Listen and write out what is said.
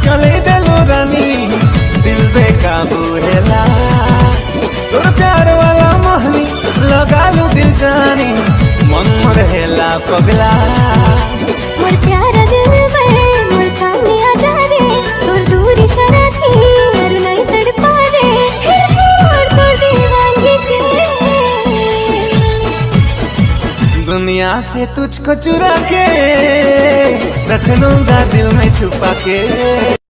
चले दिलो रानी दिल बेकाबू हेला तोर प्यार वाला मोहनी लगा लू दिल जानी मन रहेला पगला मोर प्यारा दिल में मोर सामने आ जा रे तोर दूरी शरा थी और नहीं तड़पा रे फिर और तो दीवानगी के दुनिया से तुझको चुरा के रख लूंगा दिल में छुपा के